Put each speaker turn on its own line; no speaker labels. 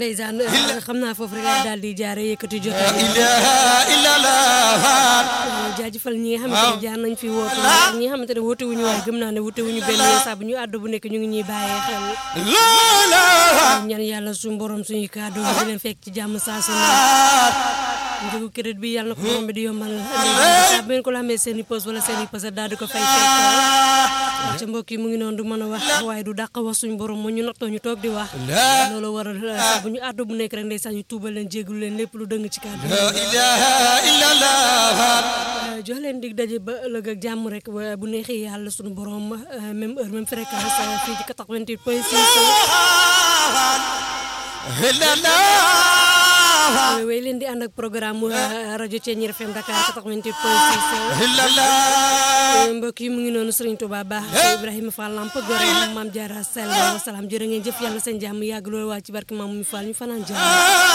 ndeysaan xam naa foofu rek laa daal di jaare yëkkati jotaay jaajëfal ñi nga xamante ne jaar nañ fi woote ak ñi nga xamante ne woote wuñu waaye gëm naa ne woote wuñu benn yoon saa bu ñu àddu bu nekk ñu ngi ñuy bàyyee xel ñaan yàlla suñu borom suñuy kàddu di leen fekk ci jàmm saa su ne njëgu crédit bi yàlla na ko borom bi di yombal saa bu ngeen ko la amee seen i pos wala seen i poset daal di ko fay fekk ca mbokk yi mu ngi noonu du mën a wax waaye du dàq wax suñu borom moo ñu nattoo ñu toog di wax loolu waral saa bu ñu àddu bu nekk rek ndeysaan ñu tuubal leen jégalu leen lépp lu dëng ci kàddu jox leen dig daje ba ëllëg ak jàmm rek bu neexee yàlla suñu borom même heure même fréquence fii ci 88 point 6 way leen di ànd ak programme rajo Thiéniere FM Dakar 88 point 6 mbokk yi mu ngi noonu Serigne Touba Ba Ibrahima Fall Lamp gore Mame Diarra Sall salaam jërë ngeen jëf yàlla seen jàmm yàgg loolu waa ci barke Maam mu Fall ñu fanaan jàmm